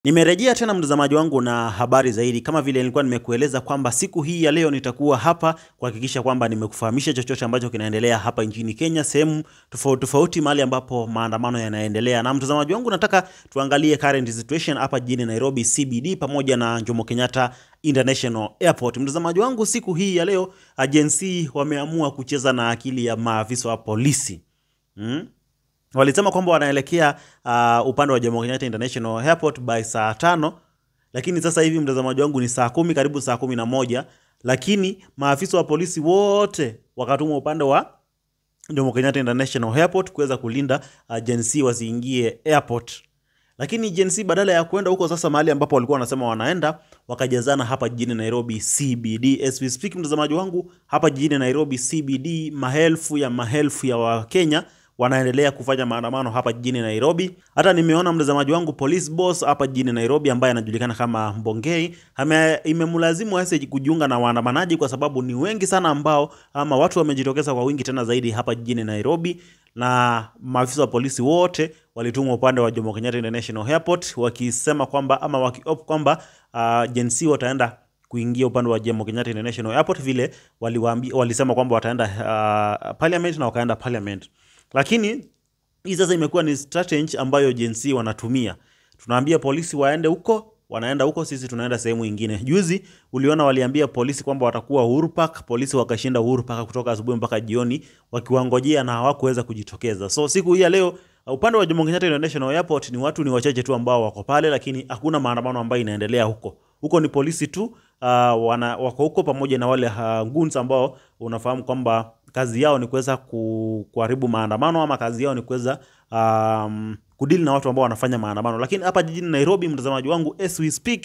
Nimerejea tena mtazamaji wangu na habari zaidi. Kama vile nilikuwa nimekueleza kwamba siku hii ya leo nitakuwa hapa kuhakikisha kwamba nimekufahamisha chochote ambacho kinaendelea hapa nchini Kenya, sehemu tofauti tofauti, mahali ambapo maandamano yanaendelea. Na mtazamaji wangu, nataka tuangalie current situation hapa jijini Nairobi CBD pamoja na Jomo Kenyatta International Airport. Mtazamaji wangu, siku hii ya leo agency wameamua kucheza na akili ya maafisa wa polisi hmm? Walisema kwamba wanaelekea uh, upande wa Jomo Kenyatta International Airport by saa tano, lakini sasa hivi mtazamaji wangu ni saa kumi, karibu saa kumi na moja, lakini maafisa wa polisi wote wakatumwa upande wa Jomo Kenyatta International Airport kuweza kulinda agency wasiingie airport. Lakini agency badala ya kwenda huko sasa mahali ambapo walikuwa wanasema wanaenda, wakajazana hapa jijini Nairobi CBD. As we speak, mtazamaji wangu, hapa jijini Nairobi CBD, maelfu ya maelfu ya Wakenya wanaendelea kufanya maandamano hapa jijini Nairobi. Hata nimeona mtazamaji wangu police boss hapa jijini Nairobi ambaye anajulikana kama Mbongei imemlazimu hasa kujiunga na waandamanaji kwa sababu ni wengi sana ambao ama watu wamejitokeza kwa wingi tena zaidi hapa jijini Nairobi, na maafisa wa polisi wote walitumwa upande wa Jomo Kenyatta International Airport wakisema kwamba ama wakiop kwamba uh, jensi wataenda kuingia upande wa Jomo Kenyatta International Airport vile waliwaambia, walisema kwamba wataenda uh, parliament na wakaenda parliament lakini hii sasa imekuwa ni strategy ambayo jinsi wanatumia. Tunaambia polisi waende huko, wanaenda huko, sisi tunaenda sehemu nyingine. Juzi uliona waliambia polisi kwamba watakuwa Uhuru Park, polisi wakashinda Uhuru Park kutoka asubuhi mpaka jioni wakiwangojea na hawakuweza kujitokeza. So siku hii ya leo upande wa Jomo Kenyatta International Airport ni watu ni wachache tu ambao wako pale, lakini hakuna maandamano ambayo inaendelea huko. Huko ni polisi tu uh, wana, wako huko pamoja na wale uh, goons ambao unafahamu kwamba kazi yao ni kuweza kuharibu maandamano ama kazi yao ni kuweza um, kudili na watu ambao wanafanya maandamano. Lakini hapa jijini Nairobi, mtazamaji wangu, as we speak,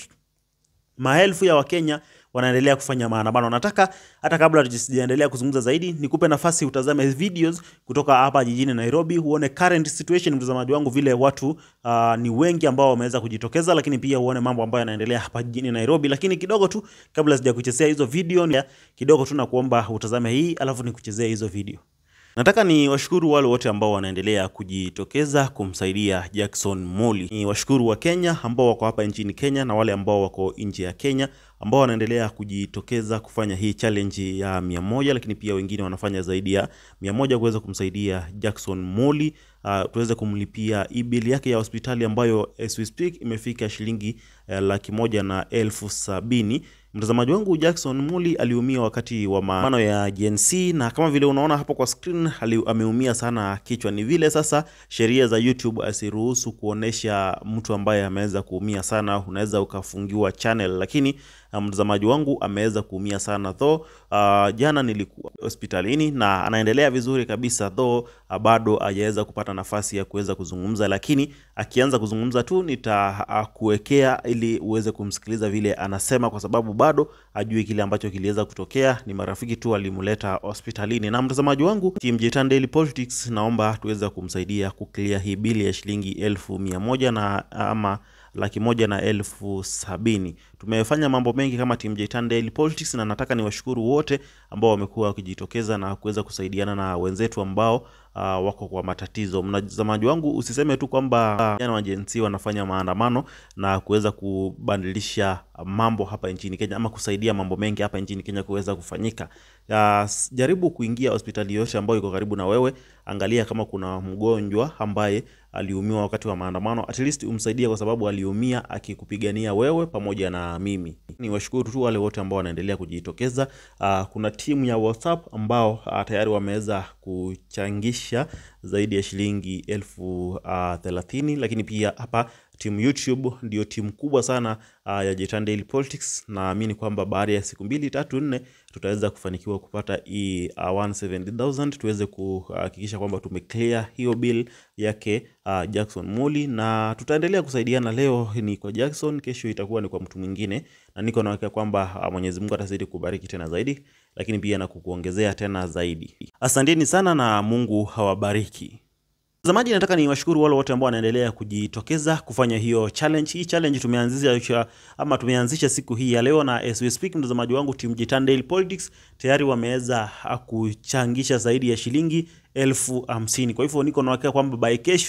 maelfu ya Wakenya wanaendelea kufanya maandamano. Nataka hata kabla tusijaendelea kuzungumza zaidi, nikupe nafasi utazame videos kutoka hapa jijini Nairobi, uone current situation, mtazamaji wangu, vile watu uh, ni wengi ambao wameweza kujitokeza, lakini pia uone mambo ambayo yanaendelea hapa jijini Nairobi. Lakini kidogo tu kabla sijakuchezea hizo video, kidogo tu na kuomba utazame hii, alafu nikuchezea hizo video. Nataka ni washukuru wale wote ambao wanaendelea kujitokeza kumsaidia Jackson Moli. Ni washukuru wa Kenya ambao wako hapa nchini Kenya na wale ambao wako nje ya Kenya ambao wanaendelea kujitokeza kufanya hii challenge ya mia moja, lakini pia wengine wanafanya zaidi ya mia moja kuweza kumsaidia Jackson Moli uh, tuweze kumlipia e-bill yake ya hospitali ambayo as we speak imefika shilingi uh, laki moja na elfu sabini. Mtazamaji wangu Jackson Muli aliumia wakati wa maandamano ya GNC na kama vile unaona hapo kwa screen ameumia sana kichwa. Ni vile sasa sheria za YouTube asiruhusu kuonesha mtu ambaye ameweza kuumia sana, unaweza ukafungiwa channel, lakini mtazamaji wangu ameweza kuumia sana though. Uh, jana nilikuwa hospitalini na anaendelea vizuri kabisa though, uh, bado hajaweza kupata nafasi ya kuweza kuzungumza, lakini akianza kuzungumza tu nitakuwekea uh, ili uweze kumsikiliza vile anasema, kwa sababu bado ajui kile ambacho kiliweza kutokea. Ni marafiki tu walimleta hospitalini. Na mtazamaji wangu, Team Jitan Daily Politics, naomba tuweze kumsaidia kuclear hii bili ya shilingi elfu mia moja na ama laki moja na elfu sabini. Tumefanya mambo mengi kama Team Jitan Daily Politics, na nataka niwashukuru wote ambao wamekuwa wakijitokeza na kuweza kusaidiana na wenzetu ambao uh, wako kwa matatizo. Mtazamaji wangu, usiseme tu kwamba vijana uh, wa Gen Z wanafanya maandamano na kuweza kubadilisha mambo hapa nchini Kenya ama kusaidia mambo mengi hapa nchini Kenya kuweza kufanyika. Uh, jaribu kuingia hospitali yote ambayo iko karibu na wewe, angalia kama kuna mgonjwa ambaye aliumiwa wakati wa maandamano, at least umsaidie, kwa sababu aliumia akikupigania wewe pamoja na mimi. Ni washukuru tu wale wote ambao wanaendelea kujitokeza. Uh, kuna timu ya WhatsApp ambao uh, tayari wameweza kuchangisha zaidi ya shilingi elfu uh, thelathini, lakini pia hapa timu YouTube ndio timu kubwa sana uh, ya Jitan Daily Politics. Naamini kwamba baada ya siku mbili tatu nne tutaweza kufanikiwa kupata hii uh, 170,000 tuweze kuhakikisha kwamba tumeclear hiyo bill yake uh, Jackson Muli, na tutaendelea kusaidiana. Leo ni kwa Jackson, kesho itakuwa ni kwa mtu mwingine, na niko na hakika kwamba uh, Mwenyezi Mungu atazidi kubariki tena zaidi, lakini pia na kukuongezea tena zaidi. Asanteni sana na Mungu hawabariki. Mtazamaji, nataka ni washukuru wale wote ambao wanaendelea kujitokeza kufanya hiyo challenge. Hii challenge tumeanzisha ama tumeanzisha siku hii ya leo, na as we speak, mtazamaji wangu, Team Jitan Daily Politics tayari wameweza kuchangisha zaidi ya shilingi elfu hamsini. Kwa hivyo niko na hakika kwamba by kesho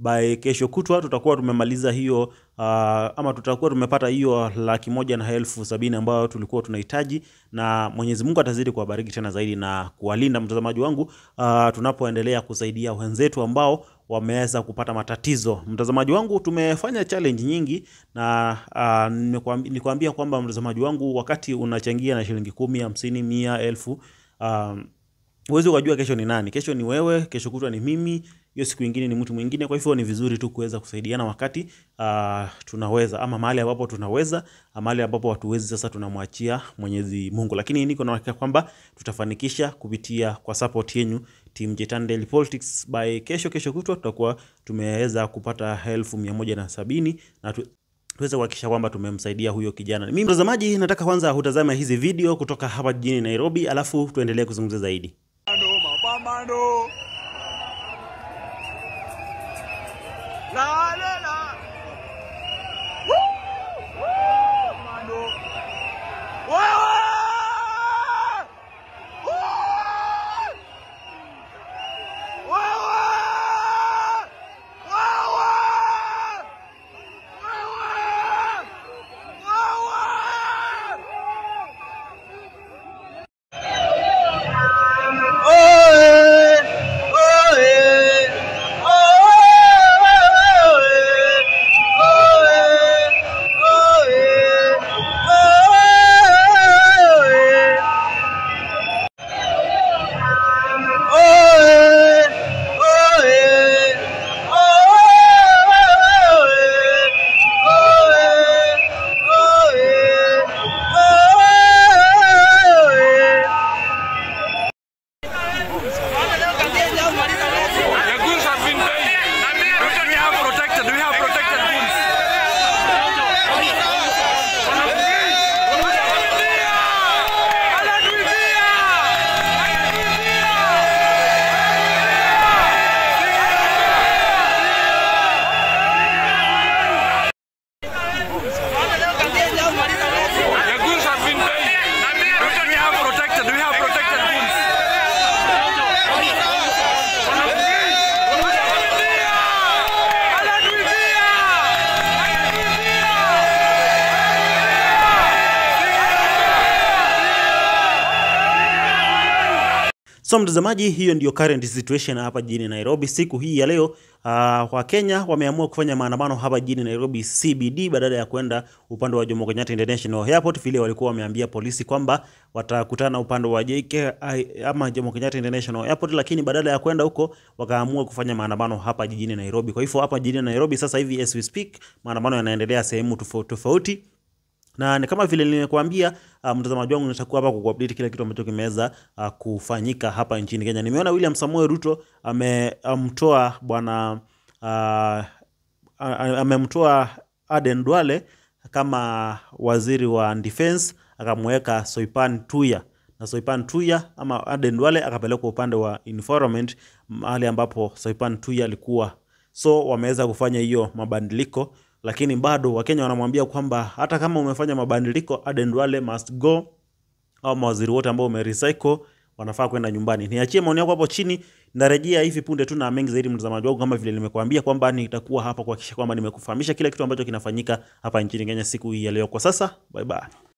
by kesho kutwa tutakuwa tumemaliza hiyo uh, ama tutakuwa tumepata hiyo laki moja na elfu sabini ambayo tulikuwa tunahitaji, na Mwenyezi Mungu atazidi kuwabariki tena zaidi na kuwalinda mtazamaji wangu uh, tunapoendelea kusaidia wenzetu ambao wameweza kupata matatizo. Mtazamaji wangu, tumefanya challenge nyingi na uh, nimekuambi- nikwambia kwamba mtazamaji wangu, wakati unachangia na shilingi kumi, hamsini, mia, elfu um, huwezi ukajua kesho ni nani. Kesho ni wewe, kesho kutwa ni mimi, hiyo siku ingine ni mtu mwingine. Kwa hivyo ni vizuri tu kuweza kusaidiana wakati uh, tunaweza, ama mahali ambapo tunaweza, ama mahali ambapo hatuwezi, sasa tunamwachia Mwenyezi Mungu, lakini niko na hakika kwamba tutafanikisha kupitia kwa support yenu Team Jetan Daily Politics. By kesho kesho kutwa tutakuwa tumeweza kupata elfu mia moja na sabini na tu, tuweze kuhakikisha kwamba tumemsaidia huyo kijana. Mimi mtazamaji, nataka kwanza utazame hizi video kutoka hapa jijini Nairobi, alafu tuendelee kuzungumza zaidi. Mapambano, mapambano. La, la, la. Woo! Woo! Mapambano. Wewe! Woo! Wewe! Wewe! The goons have been paid. Do we have protected? Do we have protected goons? The goons have been paid. Do we have protected? Do we have protected goons? So mtazamaji, hiyo ndio current situation hapa jijini Nairobi siku hii ya leo. Uh, Wakenya wameamua kufanya maandamano hapa jijini Nairobi CBD badala ya kwenda upande wa Jomo Kenyatta International Airport vile walikuwa wameambia polisi kwamba watakutana upande wa JKI ama Jomo Kenyatta International Airport, lakini badala ya kwenda huko wakaamua kufanya maandamano hapa jijini Nairobi. Kwa hivyo hapa jijini Nairobi sasa hivi as we speak, maandamano yanaendelea sehemu tofauti tofauti na ni kama vile nimekuambia, uh, mtazamaji wangu, nitakuwa hapa kukuupdate kile kitu ambacho kimeweza uh, kufanyika hapa nchini Kenya. Nimeona William Samoei Ruto amemtoa bwana uh, a- a- amemtoa Aden Duale kama waziri wa defense, akamweka Soipan Tuya na Soipan Tuya ama Aden Duale akapelekwa upande wa environment, mahali ambapo Soipan Tuya alikuwa so wameweza kufanya hiyo mabadiliko, lakini bado Wakenya wanamwambia kwamba hata kama umefanya mabadiliko, Aden Duale must go, au mawaziri wote ambao umerecycle wanafaa kwenda nyumbani. Niachie maoni yako hapo chini, narejea hivi punde tu na mengi zaidi, mtazamaji wangu, kama vile nimekuambia kwamba nitakuwa hapa kuhakikisha kwamba nimekufahamisha kile kitu ambacho kinafanyika hapa nchini Kenya siku hii ya leo. Kwa sasa, bye bye.